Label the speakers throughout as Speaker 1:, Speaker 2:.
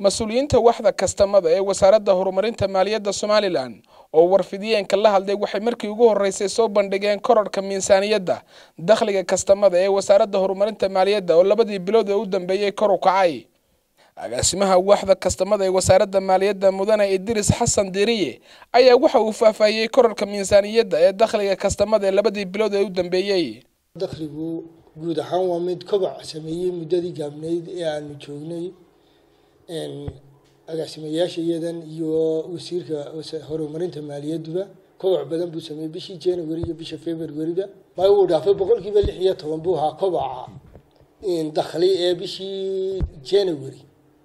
Speaker 1: mas-uuliyiinta waxda kastamada ee wasaaradda horumarinta maaliyadda somalilan oo warfidiyeenka la hadlay waxay markii ugu horreysay soo bandhigeen korarhka miisaaniyadda dakhliga kastamada ee wasaaradda horumarinta maaliyadda oo labadii bilood ee u dambeeyey kor u kacay agaasimaha waxda kastamada ee wasaaradda maaliyadda mudane idris xasan diriye ayaa waxa uu faahfaahiyey korarka miisaaniyadda ee dakhliga kastamada ee labadii bilood ee u dambeeyey
Speaker 2: dakhligu guud ahaan waa mid kobac sameeyey muddadii gaabnayd ee aanu joognay agaasimayaasha iyadan iyo wasiirka horumarinta maaliyadduba kobac badan buu sameeyey bishii january iyo bisha februaryba ma uu dhaafay boqolkiiba lix iyo toban buu ahaa kobaca dakhli ee bishii january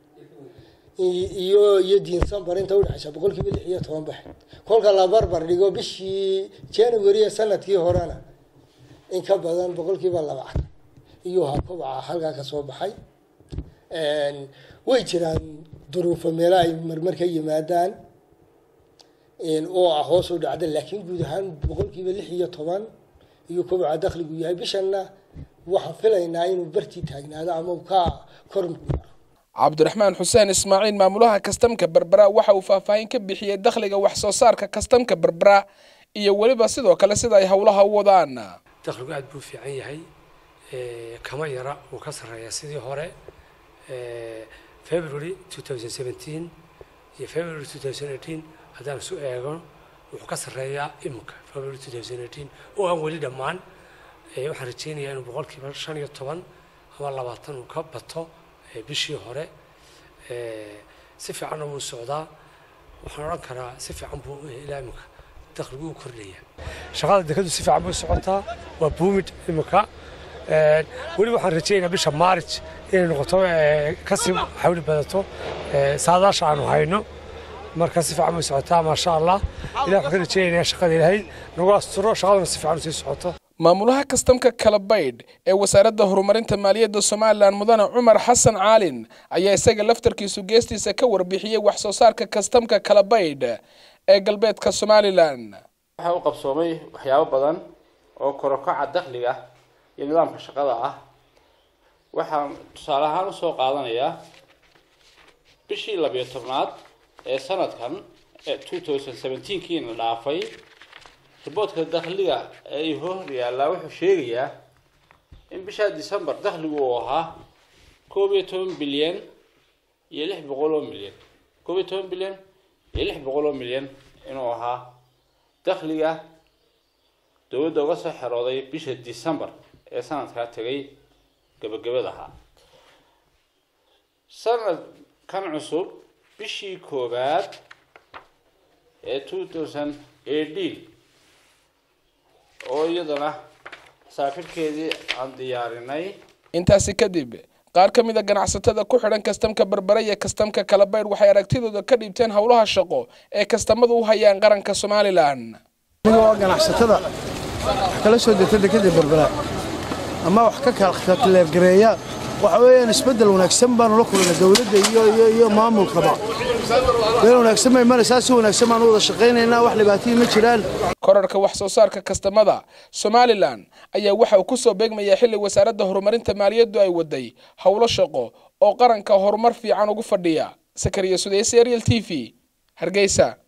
Speaker 2: iyo iyo december inta udhexaysa boqolkiiba lix iyo toban bax kolka la barbar dhigo bishii january ee sanadkii horena in ka badan boqolkiiba labaatan iyuu ahaa kobaca halkaa kasoo baxay way jiraan duruufo meelo ay marmar ka yimaadaan oo ah hoos u dhacda laakiin guud ahaan boqolkiiba lix iyo toban iyo kobaca dakhligu yahay bishanna waxaan filaynaa inuu bartii taagnaado ama ka kor
Speaker 1: cabdiraxmaan xuseen ismaaciil maamulaha kastamka berbera waxa uu faahfaahin ka bixiyey dakhliga wax soo saarka kastamka berbera iyo weliba sidoo kale sida ay howlaha u wadaan
Speaker 3: dakhligu aad buu fiican yahay kama yara wuu ka sarreeyaa sidii hore february two thousand seventeen iyo february two thousand eighteen haddaan isu eego wuxuu ka sarreeyaa imika february two thousand eighteen oo aan weli dhammaan waxaan rajeynayaa inuu boqolkiiba shan iyo toban ama labaatan uu ka bato bishii hore si fiicanna wuu socdaa waxaan odhan karaa si fiican buu ilaa imika dakhligu u kordhaya shaqada dekadu si fiican bay socotaa waa buumid imika weli waxaan rajeynayaa bisha maarij inay noqoto kasii xawli badato saadaasha aanu hayno marka si fiican bay socotaa maasha allah ilah waxaan ka rajeynayaa shaqada ilaahay nagu asturo shaqaduna si fiican usii socoto
Speaker 1: maamulaha kastamka kalabaydh ee wasaaradda horumarinta maaliyadda somalilan mudane cumar xasan caalin ayaa isaga laftarkiisu geestiisa ka warbixiyey wax soo saarka kastamka kalabaydh ee galbeedka somalilan
Speaker 4: waxaa u qabsoomay waxyaabo badan oo korokaca dakhliga iyo nidaamka shaqada ah waxaan tusaale ahaan usoo qaadanayaa bishii labiyo tobnaad ee sanadkan ee two thousand seventeenkiina dhaafay riboodka dakhliga ee hor yaallaa wuxuu sheegayaa in bishaa december dakhligu uu ahaa koob iyo toban bilyan iyo lix boqol oo milyan koob iyo toban bilyan iyo lix boqol oo milyan inuu ahaa dakhliga dowladda uga soo xerooday bisha december ee sanadkaa tegay gabagabada ahaa sanadkan cusub bishii koowaad ee two thousand eighteen oo iyadana saafirkeedii aan diyaarinay
Speaker 1: intaasi kadib qaar ka mid a ganacsatada ku xidhan kastamka berbera iyo kastamka kalabaydh waxay aragtidooda ka dhiibteen howlaha shaqo ee kastamadu u hayaan qaranka somalilan
Speaker 5: anigoo ganacsatada wax kala soo degta dekada berbera ama wax ka kaleefgareeya waxa weeyaan isbeddel wanaagsan baanu la kulana dowladda iyo maamulkaba meel wanaagsan bay maraysaa si wanaagsan baanu wada shaqaynaynaa wax dhibaatihii ma jiraan
Speaker 1: korarka wax soo saarka kastamada somalilan ayaa waxa uu ku soo beegmayaa xilli wasaaradda horumarinta maaliyaddu ay waday howlo shaqo oo qaranka horumar fiican ugu fadhiya sakariya sudeyse ariel t v hargeysa